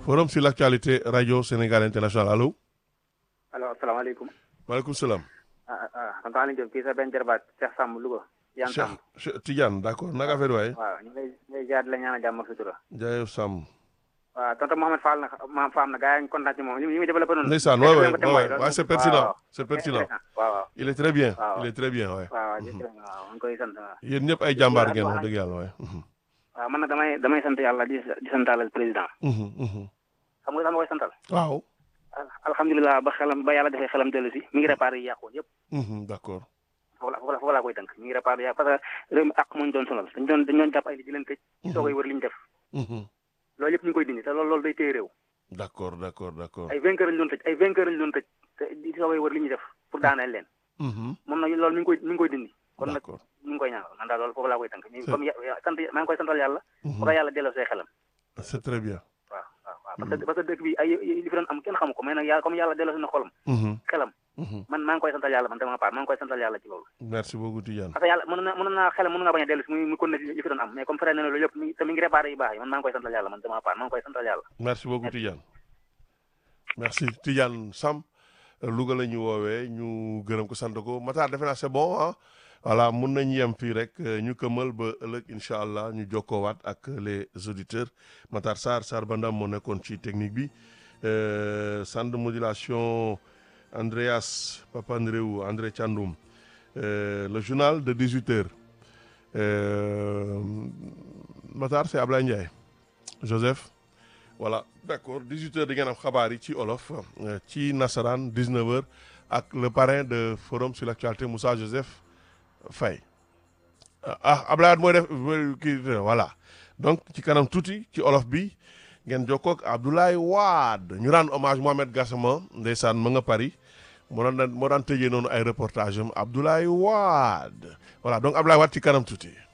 forum sur l'actualité radio Sénégal international allo. allo asalaamaaleykum. maaleykum salaam. ah ah tonton Aliou Diop kii sa benn jarbaat Cheikh Samb Louga. Tidiane Samb Cheikh Cheikh Tidiane d'accord naka affaire waaye. waaw ñu ngi lay ñu ngi lay jaar di la ñaanal jàmm ak sutura. jaayef Samb. waaw tonton Mohamed Fall nag Mame Fam na gars yi ñu kontaan ci moom li muy développé noonu. ndeysaan waay waay waay waay c'est pertinent c'est pertinent. waaw waaw. il est très bien. waaw. il est très bien waay. waaw waaw jërëjëf waaw ñu koy sant waaw. yéen ñëpp ay jàmbaar ngeen wax dëgg yàlla waay. waaw man nag damay damay sant yàlla di di santalal président. xam nga dama koy santal. waaw. alhamdulilah ba xelam ba yàlla defee xelam dellu si mi ngi réparé yi yàqoon yëpp. d'accord. foofu la foofu la foofu laa koy tënk mi ngi réparé yàq parce que réew mi àq moo ñu doon sonal dañ doon dañ doon jàpp ay nit di leen tëj. ci soo koy wër li ñu def. loolu yëpp ñu ngi koy dindi te loolu loolu day téye réew. d'accord d'accord d'accord. ay vainqueur lañ doon tëj ay vainqueur lañ doon tëj te di soo koy wër li ñuy def pour daaneel leen. moom nag loolu mi ngi koy mi ngi koy dindi. kon nag d'accord mi ngi koy ñaanal man daal loolu foofu laa koy tënk. C'est- comme ya sant maa ngi koy santal yàlla. bu ko yàlla delloo say xelam. c'est très bien. waaw waaw waaw parce que parce que dëkk bi ay li fi doon am kenn xamu ko mais nag yàlla comme yàlla delloo si na xolam. xelam man maa ngi koy santal yàlla man dama part maa ngi koy santal yàlla ci loolu. merci beaucoup Tidiane. parce que yàlla mën na mën naa xelam mën naa bañ a dellu si muy muy continuer li fi doon am mais comme fere na ne loolu yëpp mi te mi ngi réparé yu baax yi man maa ngi koy santal yàlla man dama part maa ngi koy santal yàlla. merci beaucoup Tidiane. merci Tidiane Sam Louga la ñu woowee ñu gërëm ko sant ko Matar defe naa c'est bon ah voilà mun nañu yem fii rek euh, ñu këmal ba ëllëg incha allah ñu jokkoowaat ak les auditeurs Matar Sarr Sarr Bandam moo nekkoon ci technique bi euh, centre de modulation Andreas Papandreou André Thiandoum euh, le journal de 18 heures euh, Matar c'est Ablaye Ndiaye Joseph voilà d'accord 18 heures di ngeen am xabaar yi ci olof euh, ci nasaraan 19 heures ak le parrain de forum sur l'actualité Moussa Joseph Faye ah Ablaye Wade mooy def mooy kii voilà donc ci kanam tuuti ci olof bi ngeen jokkoo ak Abdoulaye Wade ñu rendre hommage Mohamed Gassama ndeysaan ma nga Paris moo daan moo daan tëjee noonu ay reportage am Abdoulaye Wade voilà donc Abdoulaye Wade ci kanam tuuti.